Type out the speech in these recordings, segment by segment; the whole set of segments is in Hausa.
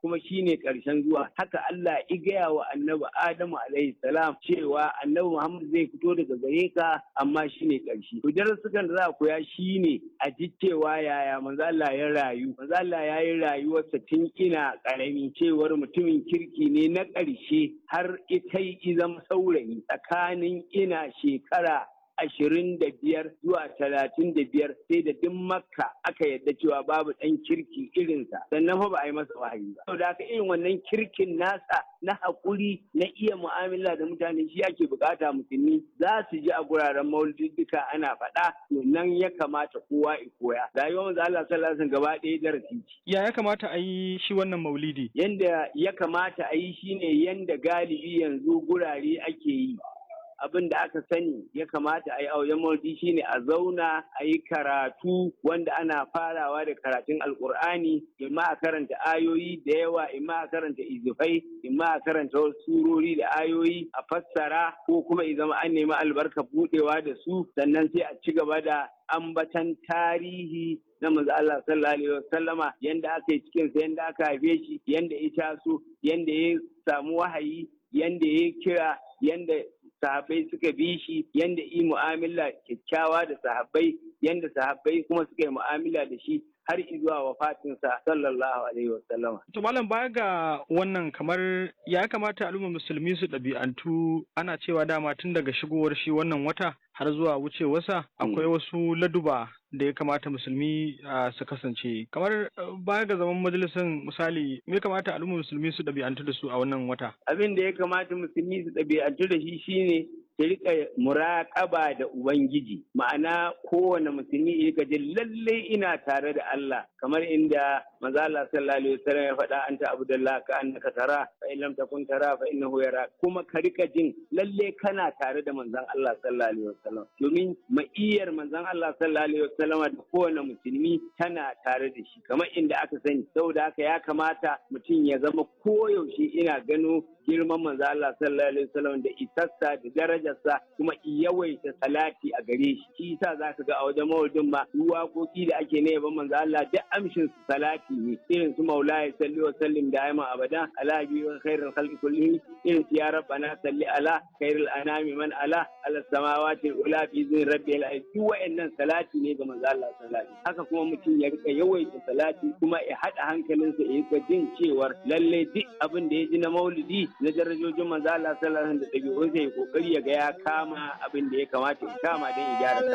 kuma shine ƙarshen zuwa haka Allah ya gaya wa annabi Adamu alaihi salam cewa annabi Muhammad zai fito daga gare ka amma shine ƙarshe to darasukan da za a koya shine a ji cewa yaya manzo Allah ya rayu manzo Allah ya yi rayuwarsa tun ina ƙarami cewar mutumin kirki ne na ƙarshe har ita yi zama saurayi tsakanin ina shekara ashirin da biyar zuwa talatin da biyar sai da duk makka aka yadda cewa babu ɗan kirki irinsa sannan fa ba a yi masa wahayi ba saboda haka irin wannan kirkin nasa na haƙuri na iya mu'amala da mutane shi ake bukata musulmi za su ji a guraren maulidi duka ana faɗa nan ya kamata kowa ya koya rayuwar manzo Allah sallallahu alaihi gaba ɗaya darasi ya ya kamata a yi shi wannan maulidi yanda ya kamata a yi shine yanda galibi yanzu gurare ake yi abin da aka sani ya kamata a yi auren maulidi shine a zauna a yi karatu wanda ana farawa da karatun alkur'ani imma a karanta ayoyi da yawa imma a karanta izufai imma a karanta wasu surori da ayoyi a fassara ko kuma i zama an nemi albarka budewa da su sannan sai a ci gaba da ambatan tarihi na manzo Allah sallallahu alaihi wasallama yanda aka yi cikin sa yanda aka haife shi yanda ya taso yanda ya samu wahayi yanda ya kira yanda sahabbai suka bi shi yanda yi mu'amala kyakkyawa da sahabbai yanda sahabbai kuma suka yi mu'amala da shi har zuwa wafatinsa sallallahu alaihi wasallama. To malam baya ga wannan kamar ya kamata al'ummar musulmi su ɗabi'antu ana cewa dama tun daga shigowar shi wannan wata har zuwa wucewarsa akwai wasu laduba da ya kamata musulmi su kasance kamar baya ga zaman majalisar misali me kamata al'ummar musulmi su ɗabi'antu da su a wannan wata abin da ya kamata musulmi su ɗabi'antu da shi shine ta rika muraƙaba da Ubangiji ma'ana kowane musulmi ya rika jin lalle ina tare da Allah kamar inda maza Allah sallallahu alaihi wasallam ya faɗa anta abdullah ka annaka tara fa in lam takun tara fa innahu yara kuma ka rika jin lalle kana tare da manzon Allah sallallahu alaihi wasallam domin ma'iyar manzon Allah sallallahu alaihi wasallam da kowane musulmi tana tare da shi kamar inda aka sani saboda haka ya kamata mutum ya zama koyaushe ina gano girman manzo Allah sallallahu alaihi wasallam da isassa da darajarsa kuma yawaita salati a gare shi shi yasa zaka ga a wajen mawudin ma waƙoƙi da ake na yaban manzo Allah duk amshin su salati ne irin su maulaya salli wa sallim da ayman abada ala bi khairul khalqi kullihim irin su ya rabbana salli ala khairul anami man ala ala samawati ula bi zin rabbil alamin duk wa'annan salati ne ga manzo Allah sallallahu alaihi haka kuma mutum ya rika yawaita salati kuma ya hada hankalinsa ya rika jin cewar lalle duk abin da ya ji na maulidi na darajojin manzo Allah sallallahu alaihi da ɗabi'un sai kokari ya ga ya kama abin da ya kamata ya kama don ya gyara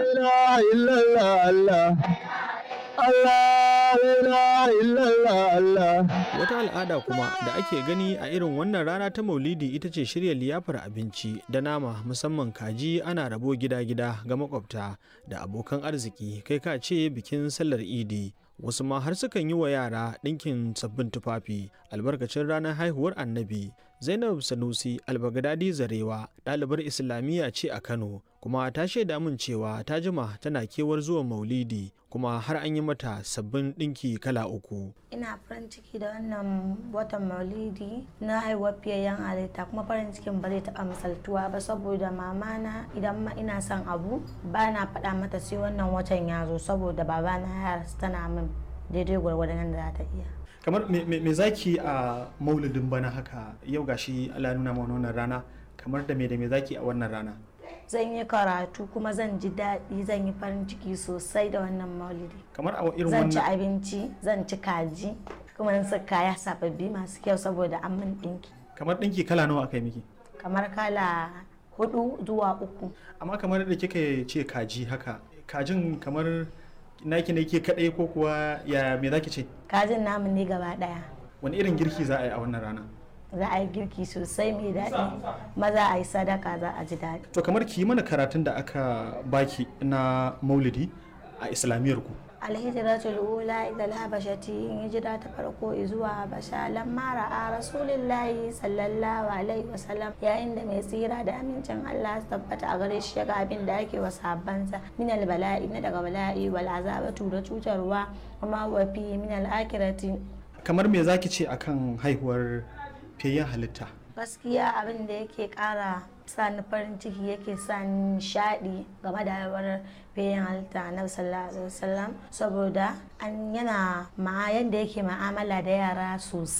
Wata al'ada kuma da ake gani a irin wannan rana ta Maulidi ita ce shirya liyafar abinci da nama musamman kaji ana rabo gida-gida ga makwabta da abokan arziki kai ka ce bikin sallar Idi. wasu ma har sukan yi wa yara ɗinkin sabbin tufafi albarkacin ranar haihuwar annabi zainab sanusi albagadadi zarewa ɗalibar islamiyya ce a kano kuma ta shaida min cewa ta jima tana kewar zuwa maulidi kuma har an yi mata sabbin ɗinki kala uku ina farin ciki da wannan watan maulidi na haihuwar fiyayyen halitta kuma farin cikin ba zai taɓa misaltuwa ba saboda mamana idan ma ina son abu ba na faɗa mata sai wannan watan ya zo saboda babana ya tana min daidai gwargwadon yadda za ta iya kamar me zaki a maulidin bana haka yau gashi Allah nuna mana wannan rana kamar da me da me zaki a wannan rana zan yi karatu kuma zan ji daɗi zan yi farin ciki sosai da wannan maulidi kamar a irin zan ci wannan abinci zan ci kaji kuma in sa kaya sababbi masu kyau saboda an min ɗinki kamar ɗinki kala nawa aka yi miki kamar kala hudu zuwa uku amma kamar da kika ce kaji haka kajin kamar naki ne ke kadai ko kuwa ya me zaki ce kajin namu ne gaba ɗaya wani irin girki za a yi a wannan rana za a yi girki sosai mai daɗi maza a yi sadaka za a ji daɗi to kamar ki yi mana karatun da aka baki na maulidi a islamiyyar ku alhijiratul ula ila habashati hijira ta farko zuwa habasha lamma ra'a rasulillahi sallallahu alaihi wasallam yayin da mai tsira da amincin Allah su tabbata a gare shi ga abin da ake wa sahabbansa min bala'i na daga bala'i wal azabatu da cutarwa kuma wa fi min al akhirati kamar me zaki ce akan haihuwar fiyayyen halitta gaskiya abin da yake kara sa ni farin ciki yake sa ni nishaɗi game da haihuwar bayan halitta na sallallahu alaihi wasallam saboda an yana ma yanda yake ma'amala da yara sosai